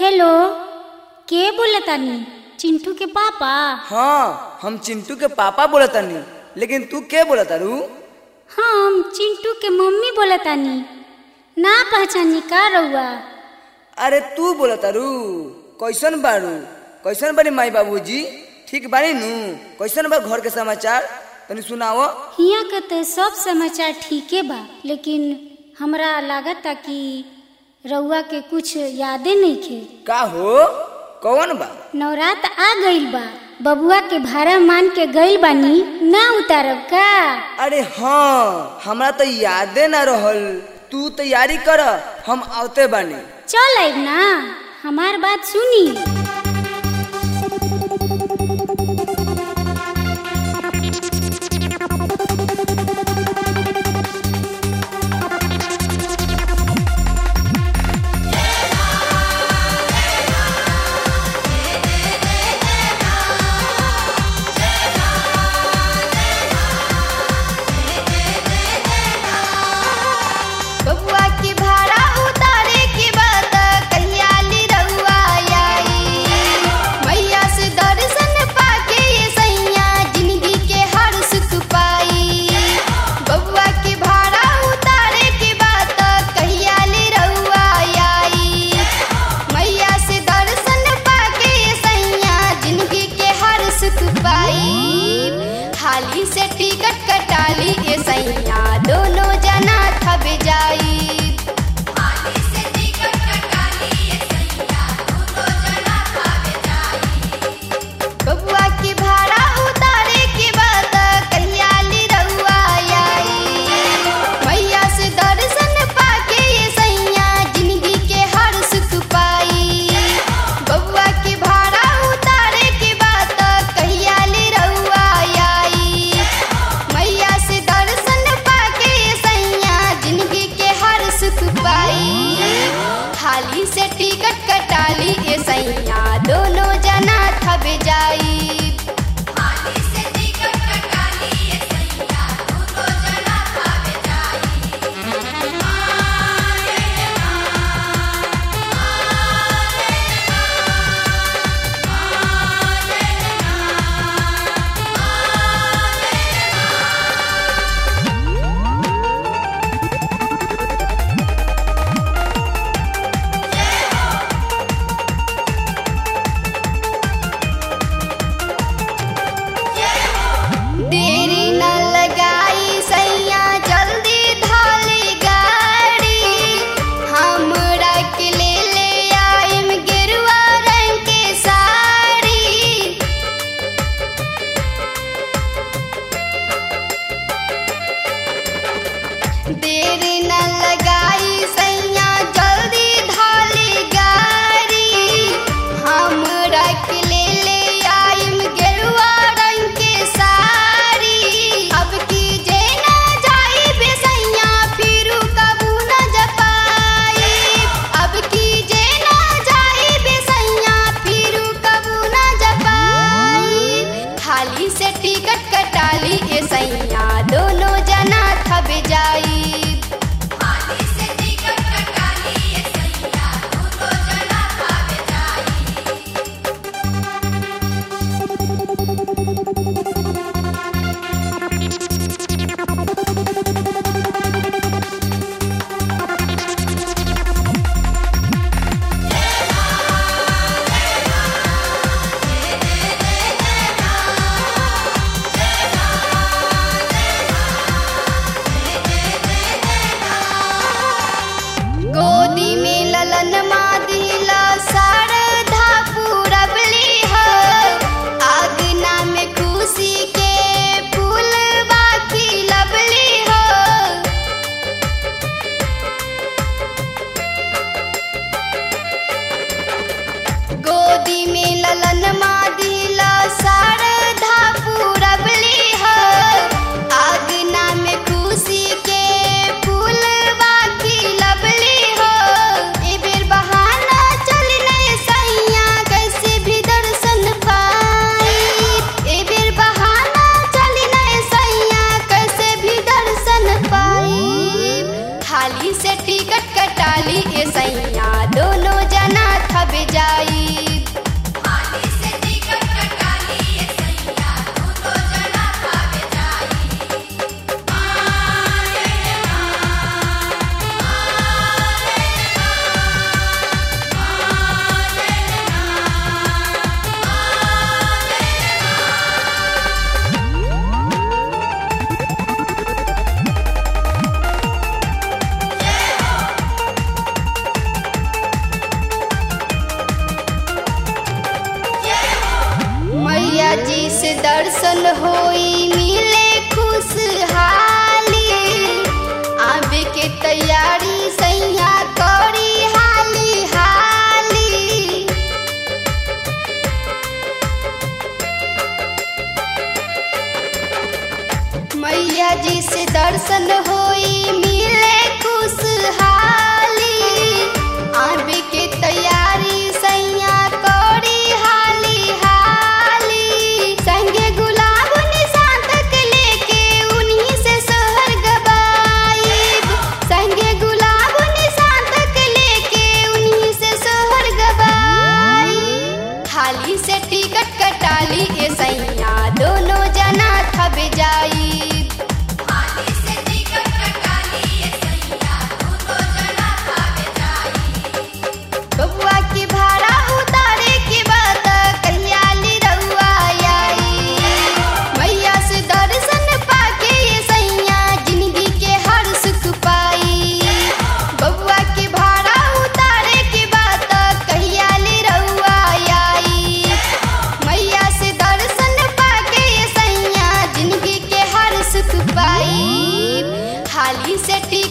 hello के बोलतानी चिंटू के पापा हाँ हम चिंटू के पापा बोलतानी लेकिन तू के बोलतारू हम चिंटू के मम्मी बोलतानी ना पहचानी का रउआ अरे तू बोलतारू कैसन बारू कैसन बारी माई बाबूजी ठीक बारी नू कैसन बा घर के समाचार तनी सुनाओ हिया के तो सब समाचार ठीके बा लेकिन हमरा लागता कि रउआ के कुछ यादे नहीं खे का हो कौन बा नवरात आ गइल बा बबुआ के भाड़ा मान के गइल बानी ना उतारब का अरे हाँ हमरा तो यादे ना रहल तू तैयारी कर हम आवते बानी चल आइब ना हमार बात सुनी बबुआ की भाड़ा उतारे की बात कहिया ली रउआ आई मैया से दर्शन पाके ये सैया जिंदगी के हर सुख पाई बबुआ की भाड़ा उतारे की बात कहिया ली रउआ आई मैया से दर्शन पाके ये सैया जिंदगी के हर सुख पाई हाली से टिकट कटाली ये सैया दोनों जना थब जाई हाली से टिकट कटाली ये सैया दोनों जना थब जाई बबुआ की भाड़ा उतारे की बात कहिया ली रउआ आई मैया से दर्शन पाके ये सैया जिंदगी के हर सुख पाई बबुआ की भाड़ा उतारे की बात कहिया ली रउआ आई मैया से दर्शन पा मैया जी से दर्शन होई मिले खुशहाली आवे के तैयारी सैया करी हाली हाली संगे गुलाब निशान तक लेके उन्हीं से सोहर गवाईब संगे गुलाब निशान तक लेके उन्हीं से सोहर गवाईब खाली से टिकट कटाली ए सैया दोनों जना थब जाई खाली से टिकट कटाली ए सैया दोनों जना थब जाई बबुआ की भाड़ा उतारे के बाद कहिया ली रउआ आई मैया से दर्शन पाके ये सैया जिंदगी के हर सुख पाई बबुआ की भाड़ा उतारे के बाद कहिया ली रउआ आई मैया से दर्शन पाके ये सैया जिंदगी के हर सुख पाई खाली से टी